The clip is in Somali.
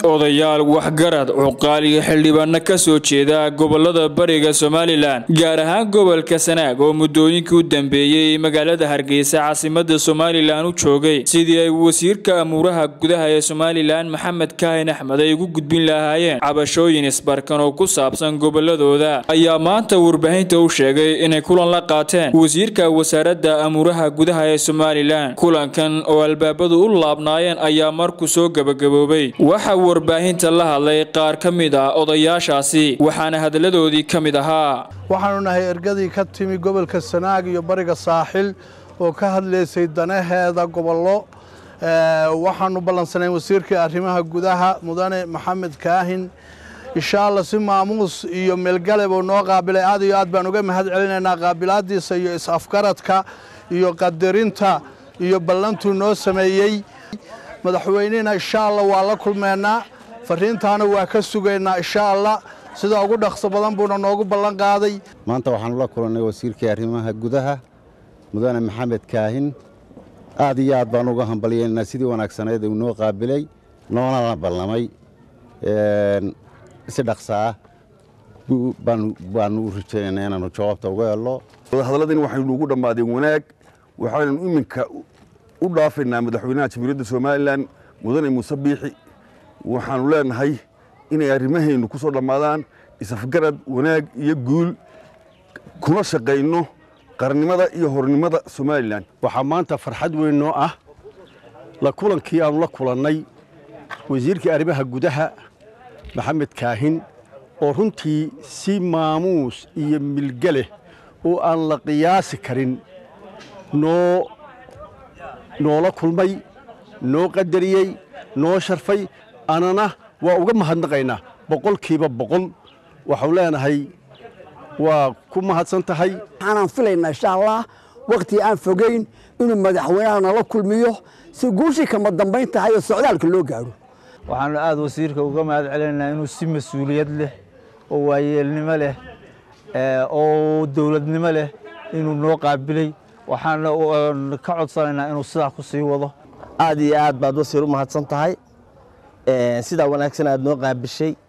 odayaal waxgarad cuqaal iyo xildhibaano ka soo jeeda gobolada bariga somalilan gaar ahaan gobolka sanaag oo muddooyinkii u dambeeyey magaalada hargeysa caasimada somalilan u joogay sidii ay wasiirka amuuraha gudaha ee somalilan maxamed kaahin axmed ay ugu gudbin lahaayeen cabashooyin isbarkan oo ku saabsan goboladooda ayaa maanta warbaahinta u sheegay inay kulan la qaateen wasiirka wasaaradda amuuraha gudaha ee somalilan kulankan oo albaabadu u laabnaayeen ayaa markuu soo gabagaboobay waxaa warbaahinta la hadlay qaar ka mid ah odayaashaasi waxaana hadaladoodii ka mid ahaa waxaanu nahay ergadii ka timi gobolka sanaag iyo bariga saaxil oo ka hadlaysay danaheeda gobollo waxaanu ballansanayn wasiirkii arrimaha gudaha mudane maxamed kaahin insha allah si maamuus iyo meelgaleb oo noo qaabilay aad iyo aad baan uga mahad celinaynaa qaabilaadiisa iyo is-afgaradka iyo qadarinta iyo ballantuu noo sameeyey madaxweynihina insha allah waa la kulmeennaa fariintaana waa ka sugaynaa insha allah sida ugu dhaqso badan buuna noogu ballan qaaday maanta waxaanu la kulannay wasiirkii arrimaha gudaha mudane maxamed kaahin aad iyo aad baan uga hambalyaynaa sidii wanaagsaneed uu noo qaabilay noonala ballamay si dhaqsa ah baanu u rajaynaynaa inaannu jawaabta uga helno hadalladani waxaynu ugu dhammaadeen wanaag waxaynu iminka u dhaafaynaa madaxweynaha jamhuuriyadda somalilan mudane muuse biixi waxaanu leenahay inay arrimahaynu ku soo dhammaadaan isafgarad wanaag iyo guul kuna shaqayno qarannimada iyo hornimada somalilan waxaa maanta farxad weyn noo ah la kulankii aanu la kulannay wasiirkii arrimaha gudaha maxamed kaahin oo runtii si maamuus iyo milgeleh oo aan la qiyaasi karin noo noola kulmay noo qadariyey noo sharfay anana waa uga mahadnaqaynaa boqolkiiba boqol waxau leenahay waa ku mahadsan tahay waxaanaan filaynaa insha allah wakhtii aan fogayn inuu madaxweynaha nala kulmiyo si guushii kama dambayn tahay oo socdaalka loo gaadho waxaanu aad wasiirka uga mahad celinaynaa inuu si mas-uuliyad leh oo waayeelnimo leh oo dowladnimo leh inuu noo qaabilay waxaana ka codsanaynaa inuu sidaa ku sii wado aad iyo aad baad wasiir u mahadsan tahay sidaa wanaagsan aad noo qaabishay